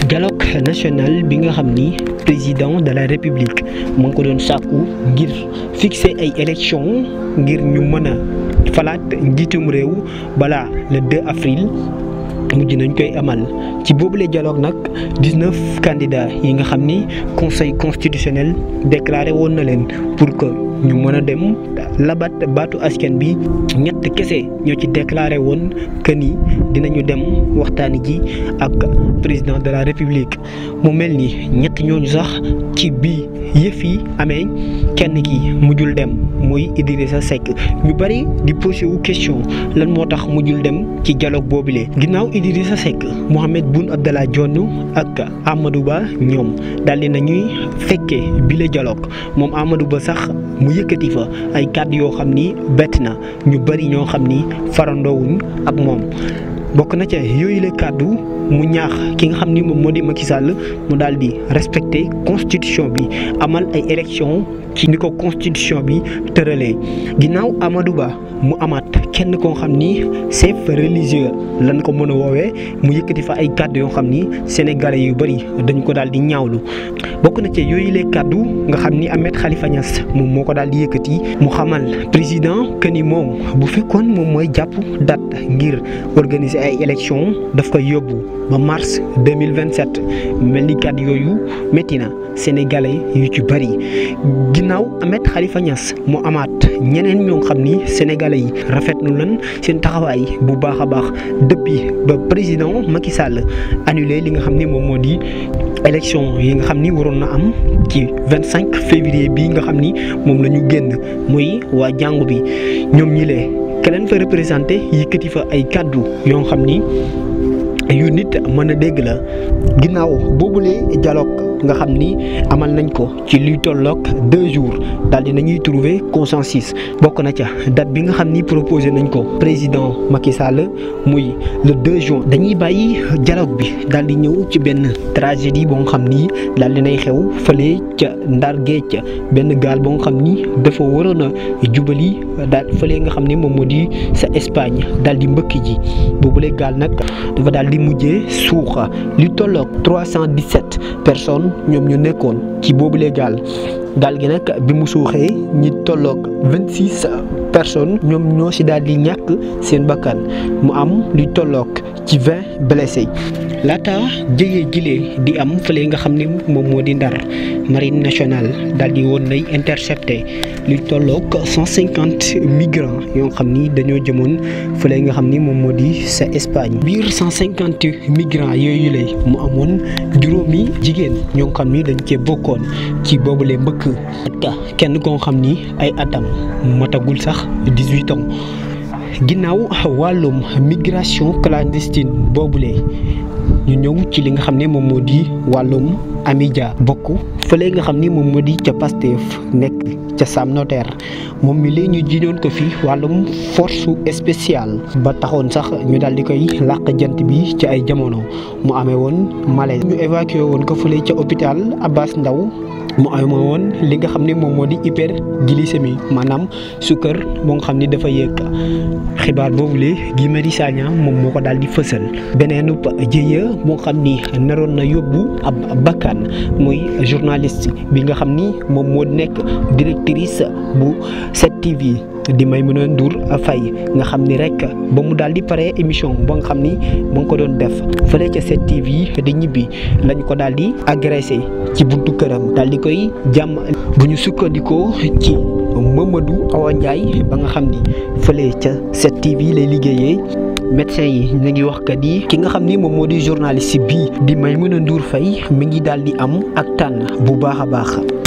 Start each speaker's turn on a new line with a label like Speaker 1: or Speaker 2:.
Speaker 1: dialogue national bi nga xam ni président de la république mu ngi ko doon sàkku ngir fixer ay élections ngir ñu mën a falaat njiitum réew balaa le 2 avril mujj nañ koy amal ci boobule dialogue nag 19 candidats yi nga xam ni conseil constitutionnel déclaré woon na leen pour que ñu mën a dem labat baatu askan bi ñett kese ñoo ci déclaré woon que ni dinañu dem waxtaani ji ak président de la république mu mel ni ñett ñooñu sax ci bii yëf yi amee kenn ki mujjul dem muy Idrissa Seck ñu bari di posé wu question lan moo tax mujjul dem ci dialogue boobule ginnaaw Idrissa Seck Mohamed Boun Abdallah Dionne ak Amadou Ba ñoom daal di nañuy fekkee bile dialogue moom Amadou Ba sax mu yëkkati fa ay kàddu yoo xam ni bett na ñu bari ñoo xam ni farandoowuñ ak moom bokk na ca yooyu la kàddu mu ñaax ki nga xam ni moom moo di Macky Sall mu daal di respecter constitution bi amal ay élection ci ni ko constitution bi tëralee ginnaaw Amadou Ba mu amaat kenn koo xam ni chef religieux lan ko mën a woowee mu yëkkati fa ay kàddu yoo xam ni sénégalais yu bari dañ ko daal di ñaawlu bokk na ci yooyu les kàddu nga xam ni Ahmed Khalifa Niass moom moo ko daal di yëkkati mu xamal président que ni moom bu fekkoon moom mooy jàpp date ngir organiser ay élections daf koy yóbbu ba mars 2027 mel ni kàddu yooyu métti na sénégalais yu ci bari ginnaaw Ahmed Khalifa Niass mu amaat ñeneen ñoo xam ni sénégalais yi rafetlu lan seen taxawaay bu baax a baax depuis ba président Macky Sall annulé li nga xam ni moom moo di élection yi nga xam ni waroon na am ci 25 février bii nga xam ni moom la ñu génn muy waa jàngu bi ñoom ñi lee keleen fa représenté yëkkati fa ay kàddu yoo xam ni yu nit mën a dégg la ginnaaw boobulee dialogue nga xam ni amal nañ ko ci luy tolloog deux jours daal di nañuy trouver consensus bokk na ca date bi nga xam ni proposé nañ ko président Macky Sall muy le 2 juin dañuy bàyyi dialogue bi daal di ñëw ci benn tragédie boo nga xam ni daal di nay xew fële ca Ndar Géej benn gaal boo nga xam ni dafa waroon a jubali daal fële nga xam ni moom moo di sa Espagne daal di mbëkk ji boobule gaal nag dafa daal di mujjee suuxa li tolloog 317 personnes ñoom ñu nekkoon ci boobule gaal gaal gi nag bi mu suuxee ñi tolloog 26 personnes ñoom ñoo si daal di ñàkk seen bakkan mu am li tolloog ci 20 blessés laata jëyee jilee di am fële nga xam ni moom moo di ndar marine nationale daal di woon nay intercepté lu tolloog 150 migrants yoo xam ni dañoo jëmoon fële nga xam ni moom moo di sa Espagne biir 150 migrants yooyu lay mu amoon juróomi jigéen ñoo xam ni dañ cee bokkoon ci boobule mbëkk ak kenn koo xam ni ay atam matagul sax 18 ans ginnaaw wàllum migration clandestine boobule ñu ñëw ci li nga xam ne moom moo di wàllum amidia bokk fële nga xam ni moom moo di ca Pastef nekk ca Sam Notaire moom mi léegi ñu jiñoon ko fi wàllum force spéciale ba taxoon sax ñu daal di koy làq jant bi ci ay jamono mu amee woon malaise ñu évacué woon ko fële ca hôpital Abbas Ndao mu amee woon li nga xam ne moom moo di hyperglycémie maanaam sukkar moo nga xam ni dafa yéeg xibaar boobule Guy Marius Sagna moom moo ko daal di fësal beneen jëye moo xam ni naroon na yóbbu ab bakkan muy journaliste bi nga xam ni moom moo nekk directrice bu 7TV di Maimouna Ndour Faye nga xam ni rek ba mu daal di pare émission ba nga xam ni mu ngi ko doon def fële ca 7TV di ñibbi lañ ko daal di agressé ci buntu këram daal di koy jàmm bu ñu sukkandikoo ci Mamadou Awa Ndiaye ba nga xam ni fële ca 7TV lay liggéeyee médecin yi ñu ngi wax kat yi ki nga xam ni moom moo di journaliste bii di Maimouna Ndour Faye mi ngi daal di am ak tànn bu baax a baax